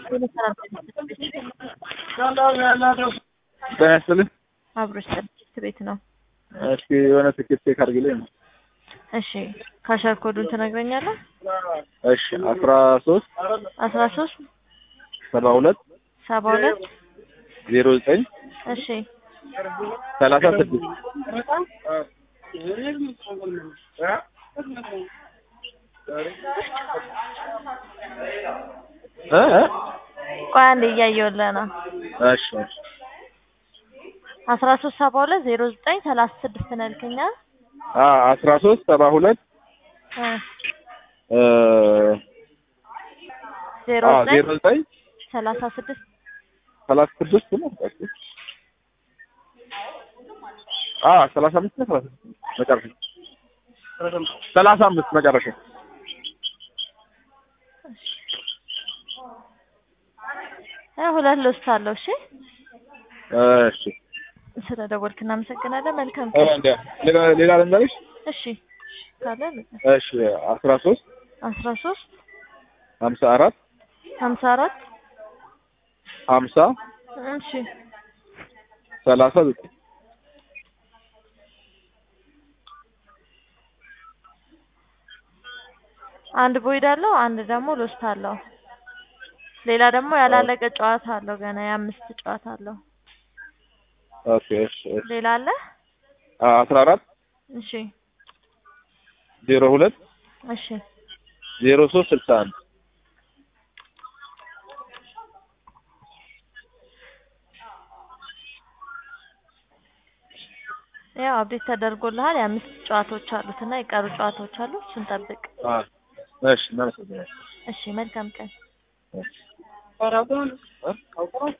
ጤና ይስጥልኝ። አብሮች ትምህርት ቤት ነው። እስኪ የሆነ ትኬት ቼክ አድርግልኝ ነው። እሺ ካሸር ኮዱን ትነግረኛለህ? እሺ አስራ ሶስት አስራ ሶስት ሰባ ሁለት ሰባ ሁለት ዜሮ ዘጠኝ እሺ ሰላሳ ስድስት እ እ ቆይ አንዴ እያየሁልህ ነው። እሺ እሺ አስራ ሶስት ሰባ ሁለት ዜሮ ዘጠኝ ሰላሳ ስድስት ነው ያልከኝ አይደል? አ አስራ ሶስት ሰባ ሁለት እ እ ዜሮ አ ዘጠኝ ዜሮ ዘጠኝ ሰላሳ ስድስት ሰላሳ ስድስት ነው። አ ሰላሳ አምስት ነው ሰላሳ ስድስት መጨረሻ ሰላሳ አምስት መጨረሻ እ ሁለት ልውስጥ አለው። እሺ እሺ ስለ ደወልክ እናመሰግናለን። መልካም እ ቀን። እንደ ሌላ ሌላ ልንገርሽ እሺ ካለ ንገር። እሺ አስራ ሶስት አስራ ሶስት ሀምሳ አራት ሀምሳ አራት ሀምሳ እሺ ሰላሳ ዘጠኝ አንድ ቦይድ አለው፣ አንድ ደግሞ ሎስት አለው። ሌላ ደግሞ ያላለቀ ጨዋታ አለው። ገና የአምስት ጨዋታ አለው። ኦኬ እሺ እሺ ሌላ አለ? አ አስራ አራት እሺ ዜሮ ሁለት እሺ ዜሮ ሶስት ስልሳ አንድ ያው አብዴት ተደርጎልሃል። የአምስት ጨዋታዎች አሉት እና የቀሩ ጨዋታዎች አሉ። እሱን ጠብቅ። አ እሺ እናመሰግናለን። እሺ መልካም ቀን። እሺ